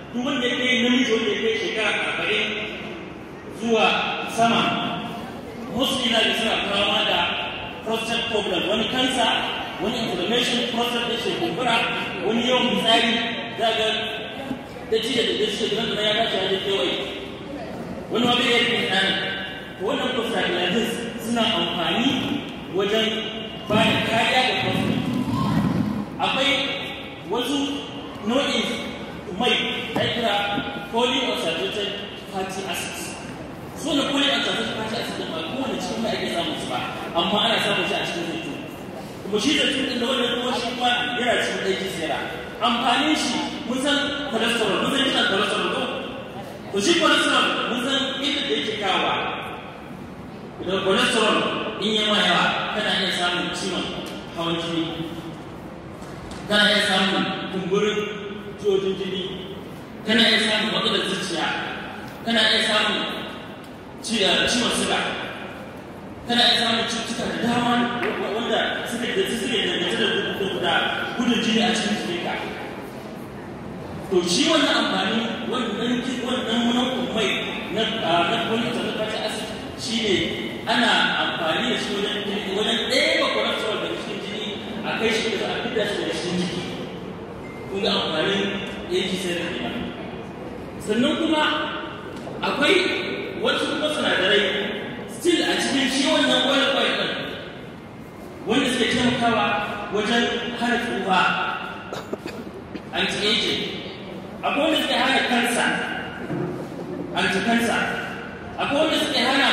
duk wanda ya kai namiji wanda ya kai shekara arba'in zuwa sama mostly na da suna fama da prostate problem wani kansa wani inflammation prostate da shi kumbura wani yawan fitsari za ga da ci da da shi da ya dace da kewaye wani ma bai yi tsani to wannan prostaglandins suna amfani wajen ba da kariya ga prostate akwai wasu nau'in mai da kira polyunsaturated fatty acids so na polyunsaturated fatty acids ba kowane cikin mai ake samun su ba amma ana samun shi a cikin zaitun kuma shi zaitun din da wannan kuma shi kuma yana cikin ɗaya sera amfanin shi mun san cholesterol mun san yana cholesterol ko to shi cholesterol mun san inda da yake kawowa da cholesterol in yi yawa kana iya samun ciwon hawan jini kana iya samun kumburin jojin jini kana iya samun matsalar zuciya kana iya samun ciwon suga kana iya samun cututtuka da dama wanda suke da suke da da gudun jini a cikin jikinka to shi wannan amfani wannan wannan wannan mai na na polyunsaturated fatty acid shine ana amfani da shi wajen wajen ɗaya cholesterol da cikin jini a kai shi da a fidda shi daga cikin jiki kun ga amfanin yake sai da kenan sannan kuma akwai wasu kuma sinadarai still a cikin shi wannan oil oil ɗin wanda suke taimakawa wajen hana tsufa anti-aging akwai wanda suke hana kansa anti-cancer akwai wanda suke hana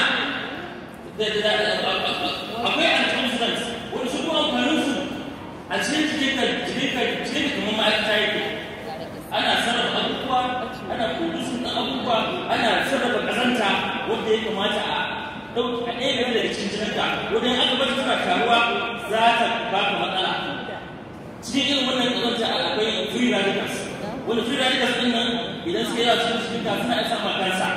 akwai antioxidants wanda su kuma amfanin su a cikin jikinka jikinka jikinka kamar ma'aikata yake ana sarrafa abubuwa ana produce na abubuwa ana sarrafa kazanta wanda ya kamata a ɗauki a ɗaya game daga cikin jininka wajen aka bar tana taruwa za ta baka matsala cikin irin wannan kazanta akwai free radicals wanda free radicals ɗin nan idan suka yawa cikin jikinka suna isa ma kansa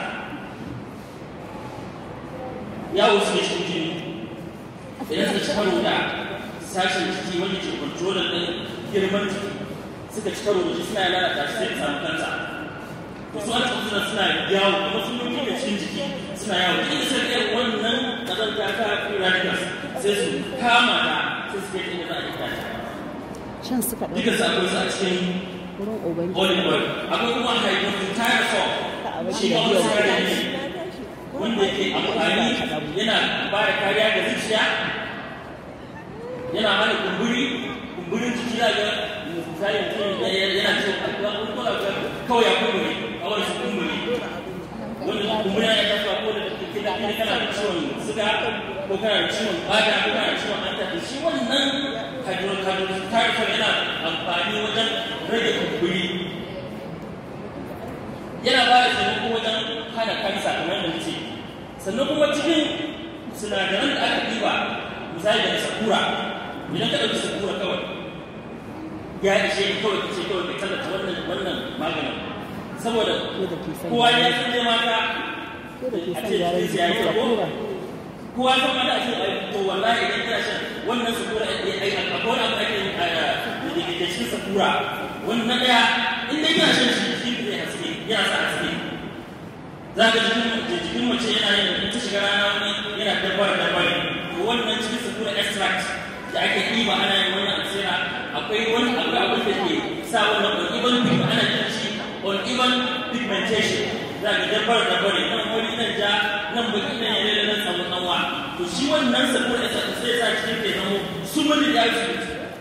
yawo suke cikin jini idan suka ci karo da sashen ciki wanda ke kontrolar ɗin girman ciki suka ci karo da shi suna lalata shi sai samu kansa wasu an suna suna yawo kuma sun yi da cikin jiki suna yawo duk da sai ɗaya wannan ƙazanta ta free radicals sai su kama ta sai su kai inda za a yi ta Shan suka ɗauki duka su akwai su a cikin wurin Ubangiji. olive oil akwai kuma hydroxytyrosol shi ma wasu sinadari ne wanda yake amfani yana ba da kariya ga zuciya yana hana kumburi kumburin jiki na ga misali mutum yana cikin alkuwa ko kuma ga kawai ya kumburi kawai su kumburi wanda kumburi yana tafiya ko da kake da kake kana da ciwon suga ko kana da ciwon bada ko kana da ciwon hanta to shi wannan hydroxytyrosol yana amfani wajen rage kumburi yana ba da taimako wajen hana kansa kamar da muke sannan kuma cikin sinadaran da aka ɗiba misali daga sakura idan ka ɗauki sakura kawai ya ishe ka kawai ka ce kawai ka tallata wannan wannan maganin saboda Ko da ke son kowa ya gyara. san dai mata Ko da ke a son ce gyaran jikinsu ya yi jiki tabo sakura. kowa san mata a ce ai to wallahi idan kana shan wannan sakura ai ai akwai wani abu ake yi a da ke da cikin sakura wannan ɗaya in dai kana shan shi shi zai haske yana sa haske za ka jikin jikin mace yana yin in ta shiga rana wani yana dabbar dabbar to wannan cikin sakura extract da ake ɗiba ana yin wannan asira akwai wani akwai abin da ke sa wannan uneven pigment ana jin shi uneven pigmentation za ka dabbar dabbar nan wani nan ja nan baki nan yare nan samu kanwa to shi wannan sakura extract sai sa cikin ke zamo sumuli da su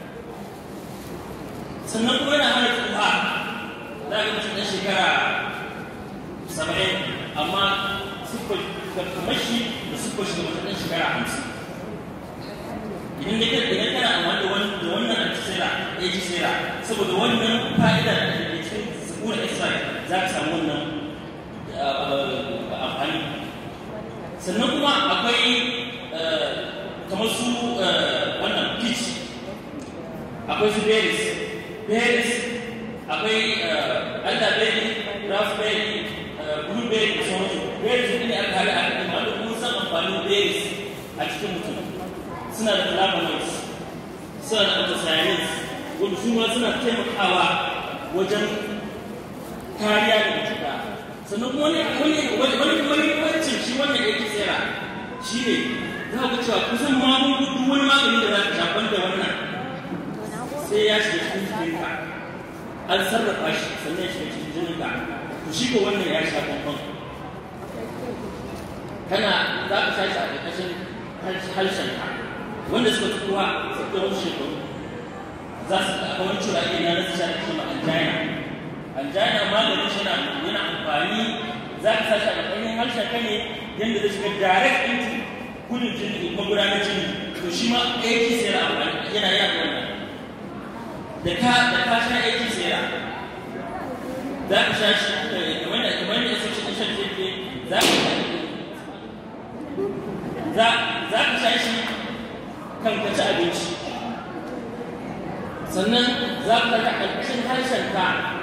sannan kuma yana hana tsufa za ka mutum ɗan shekara saba'in amma siffar kamar shi da siffar shi da mutum ɗan shekara hamsin idan ya kai idan kana amfani da wannan da wannan antisera antisera saboda wannan fa'ida da ke cikin sakura extract za ka samu wannan amfani sannan kuma akwai kamar su wannan peach akwai su berries berries akwai elderberry raspberry blueberry da sauransu berries ne aka haɗa a cikin wanda kuma san amfanin berries a cikin mutum suna da flavonoids suna da anthocyanins wanda su ma suna taimakawa wajen kariya daga cuta sannan kuma wani wani wani wani wani shi wannan yake tsira shi ne za ku cewa kusan magungunan duk wani magani da za ka shafan da wannan sai ya shiga cikin jikinka an sarrafa shi sannan ya shiga cikin jininka to shi ko wannan ya sha bambam kana za ka sha shi a ƙarƙashin harshenka wanda suka fi kowa suka wasu shekaru za su ga wani cewa iya na nasu sha da shi ma angina angina maganin shi yana amfani za ka sa shi a ƙarƙashin harshenka ne yadda zai shiga direct into gudun jini magudanar jini to shi ma aiki sai yana amfani yana yana wannan da ka da ka sha aiki sai yana za ka sha shi kamar da kamar da yasa cikin shan tefe za ka sha za za ka sha shi kan ka ci abinci sannan za ka ga ƙarƙashin harshen ka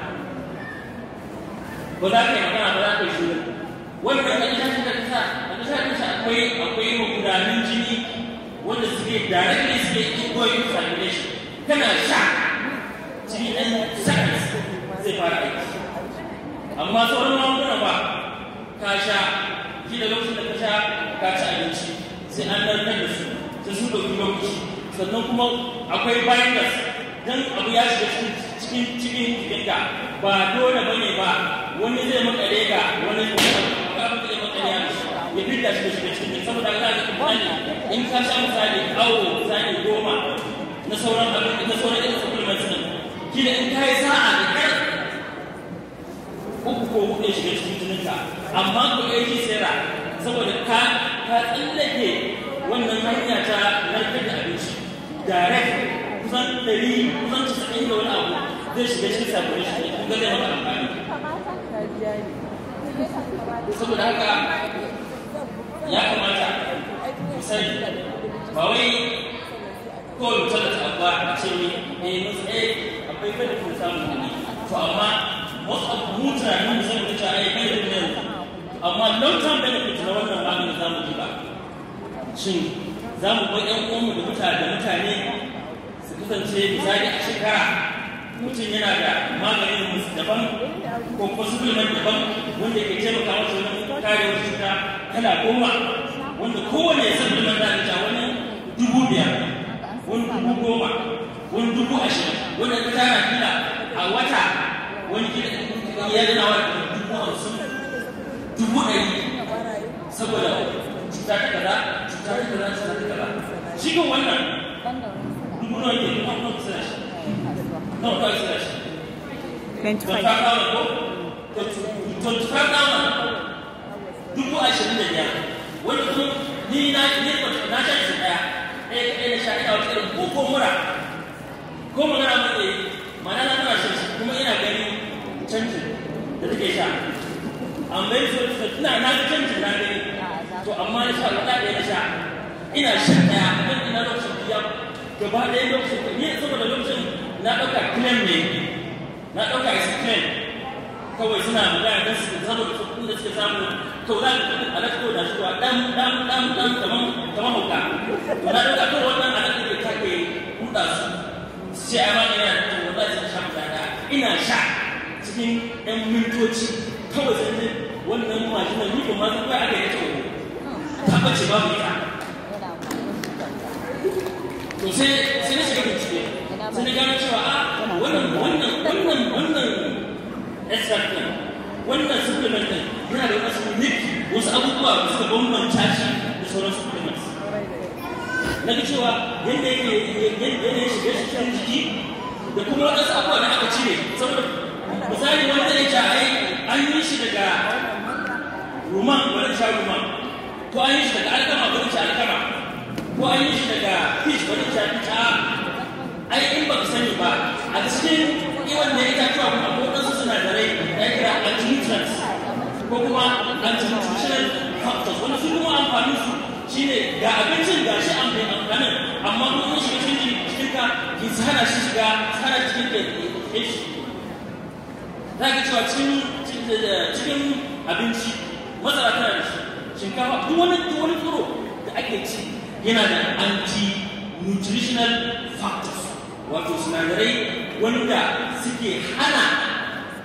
ba za ka yi magana ba za ka yi shiru wannan ƙarƙashin da ka sa ƙarƙashin da akwai akwai magudanin jini wanda suke directly suke ingoing circulation kana sha cikin ɗan seconds zai fara aiki amma sauran magunguna ba ka sha shi da lokacin da ka sha ka ci abinci sai an narkar da su sai sun ɗauki lokaci sannan kuma akwai binders dan abu ya shiga cikin cikin jikinka ba dole ba ne ba wani zai makare ga wani abin da zai makare ya mishi ya fidda shi da shiga cikin saboda za ka misali in ka sha misali awo misali goma na sauran abin na sauran irin supplements din kila in ka yi sa'a da kai uku ko hudu ya shiga cikin jininka amma ko aiki sera saboda ka ka tsallake wannan hanya ta narkar da abinci direct kusan ɗari kusan casa'in da wani abu zai shiga cikin sabon shi kun ga zai maka amfani saboda haka ya kamata ku sani ba wai kawai mutum da tsabba a ce ne eh musu eh akwai kada kun samu kuɗi to amma wasu abu mu tunanin mu sai mu ta ai kai da yanzu amma long term benefit na wannan magani za mu ji ba shin za mu bar ƴan uwanmu da mutane da mutane su kasance misali a shekara mutum yana da maganin musu daban ko kuma supplement daban wanda ke taimaka masa wajen kare wasu cuta kala goma wanda kowane supplement za ta wani dubu biyar wani dubu goma wani dubu ashirin wanda ta tara kila a wata wani kila ya zana wa dubu hamsin dubu ɗari saboda cuta ta kaza cuta ta kaza cuta ta kaza shi kan wannan dubu nawa ke dubu nawa kusa da shi nawa kawai kusa da shi 25 ko 25,000 dubu ashirin da biyar wani kuma ni na ni na sha shi ɗaya ɗaya ɗaya na sha ina wata irin ko ko mura ko magana mun yi mana na tana shan shi kuma ina gani canjin da take sha amma yanzu ina na ga canjin na gani to amma na sha wata ɗaya na sha ina shan ɗaya don ina lokacin biya gaba ɗaya lokacin ni saboda lokacin na ɗauka claim ne na ɗauka is claim kawai suna magana don su saboda kuɗin da suke samu to za ka kuɗin alaƙa ko da shi wa ɗan ɗan ɗan ɗan kaman kaman hauka to na ɗauka kawai wannan alaƙa da take buɗa su su ce ai ma ina da to wallahi sai sha mutane ina sha cikin ɗan mintoci kawai sai ne wannan majinan ni kuma su kai aka yi ta wani ta bace babu ita to sai sai na shiga bincike sai na gano cewa a wannan wannan wannan wannan extract din wannan supplement din yana da wasu unique wasu abubuwa da suka bambanta shi da sauran supplements na ga cewa yadda yake yadda ya shiga cikin jiki da kuma wadansu abubuwa da aka cire saboda misali wanda ya ce ai an yi shi daga ruman wani sha ruman ko an yi shi daga alkama wani sha alkama ko an yi shi daga fish wani sha fish a ai in ba ka sani ba a cikin iwan da ita cewa kuma ko wasu sinadarai ya kira anti-nutrients ko kuma anti-nutritional factors wani su kuma amfanin su shine ga abincin ga shi an bai amfanin amma kuma kun shiga cikin cikin ka ki hana shi shiga hana cikin da ya shi za ka cewa cikin abinci masara tana da shi shinkafa duk wani duk wani tsoro da ake ci yana da anti-nutritional factors wato sinadarai wanda suke hana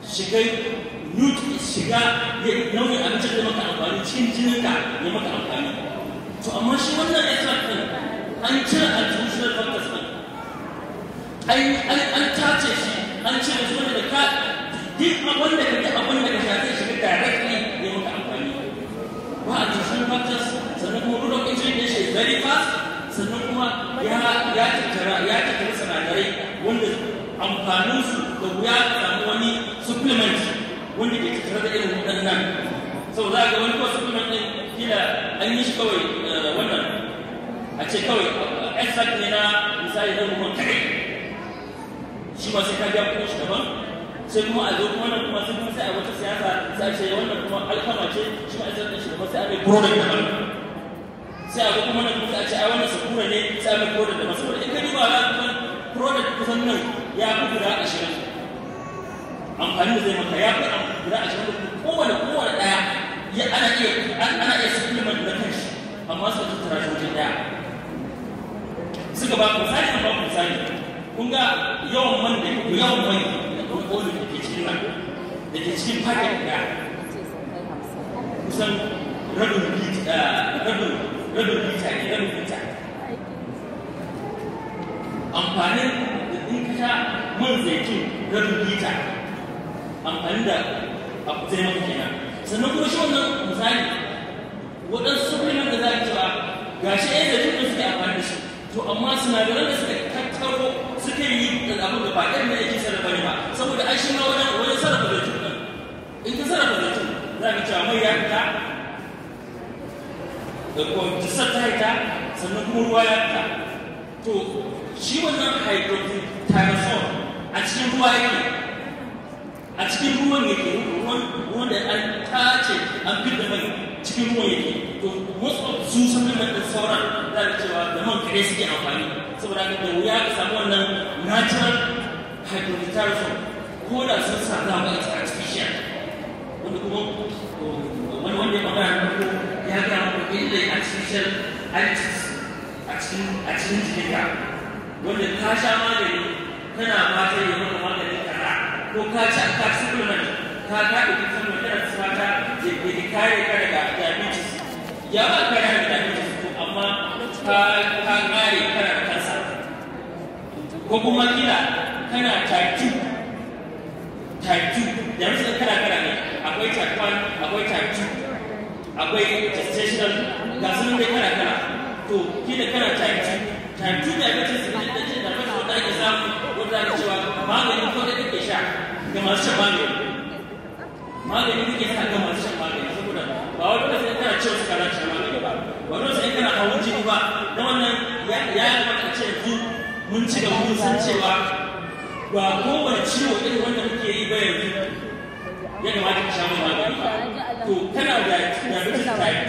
shiga nutu shiga nauyin abincin da maka amfani cikin jininka ya maka amfani to amma shi wannan extract din an cire artificial factors din an tace shi an cire shi wanda da ka duk abin da kake abin da ka shafe shi directly ya maka amfani ba artificial factors sannan kuma rule of entry din shi very fast sannan kuma ya ya tattara ya tattara sinadarai wanda amfaninsu da wuya ka samu wani supplement wanda ke tattare da irin waɗannan sau za ga wani kawai supplement ɗin kila an yi shi kawai wannan a ce kawai extract ne na misali na ruwan kare shi ma sai ka biya kuɗin shi daban sai kuma a zo kuma nan kuma sai kuma sai a wata siyasa sai a ce wannan kuma alkama ce shi ma extract ɗin shi daban sai a mai product daban sai a zo kuma nan kuma sai a ce ai wannan sakura ne sai a mai product daban saboda in ka duba za ka product kusan nan ya fi guda ashirin amfani da zai maka ya fi guda ashirin da kowane kowane ɗaya ya ana iya ana iya supplement na kanshi amma suka tattara shi wajen ɗaya suka ba ku misali an ba ku misali kun ga yawan man da yawan mai da kuma olin da ke cikin nan da ke cikin paket ɗaya kusan rabin lita rabin rabin lita ne rabin lita amfanin da in ka sha man zaitun rabin lita amfani da abu zai maka kenan sannan kuma shi wannan misali waɗansu supplement da za ka cewa ga shi ɗaya zaitun da suke amfani da shi to amma sinadaran da suka tattaro suka yi da abu da ba ɗan da yake sarrafa ne ba saboda ai shi ma wajen wajen sarrafa zaitun ɗin in ka sarrafa zaitun za ka cewa mai ya fita da kuma jisar ta fita sannan kuma ruwa ya fita to shi wannan hydrogen a cikin ruwa yake a cikin ruwan yake ruwan ruwan da an tace an fidda mai cikin ruwan yake to most of su supplement din sauran za ka cewa da man kare suke amfani saboda haka da wuya ka samu wannan natural hydrogen ko da sun sa za ga ita artificial wanda kuma wani wanda ya magana na farko ya ga muku illa artificial additives a cikin a cikin jikinka wanda ka sha magani kana fatan ya maka maganin kaza ko ka ci ka supplement ka ka ɗauki supplement kana ci fata ya ya kare ka daga diabetes ya ba ka daga diabetes ko amma ka ka kare kana da kansa ko kuma kila kana type 2 type 2 yanzu kana kana ne akwai type 1 akwai type 2 akwai gestational ga sunan dai kana kana to kila kana type 2 type 2 diabetes ne da ce da fata wanda ake samu wanda ake cewa magani ko da kake sha ga masu shan magani magani kake sha ga masu shan magani saboda ba wani da sai kana cewa suka shan magani ba wani da sai kana hawan jini ba da wannan ya ya kamata a ce yanzu mun ci gaba mun san cewa ba kowane ciwo irin wanda muke yi ba yanzu ya kamata ka sha mai magani ba to kana da diabetes type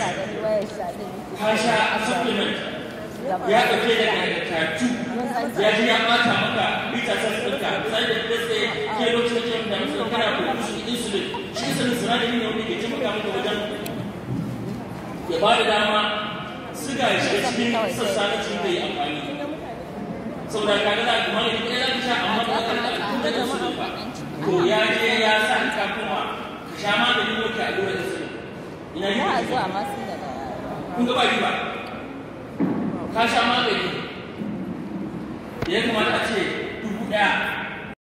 ka sha supplement ya ɗauke da karatu ya ji ya ɓata maka bita sa ɗinka sai da da sai ke lokacin da ke da musu kana produce insulin shi insulin sinadari ne wanda ke taimaka maka wajen ya ba da dama suga ya shiga cikin sassa na cikin da ya amfani saboda kaga za ka magani ɗaya za ka sha amma ba ka da tun daga su ba to ya je ya sa ka kuma ka sha magani ko ka allura insulin ina yi kun ga ba ba ka sha magani da ya kamata a ce dubu ɗaya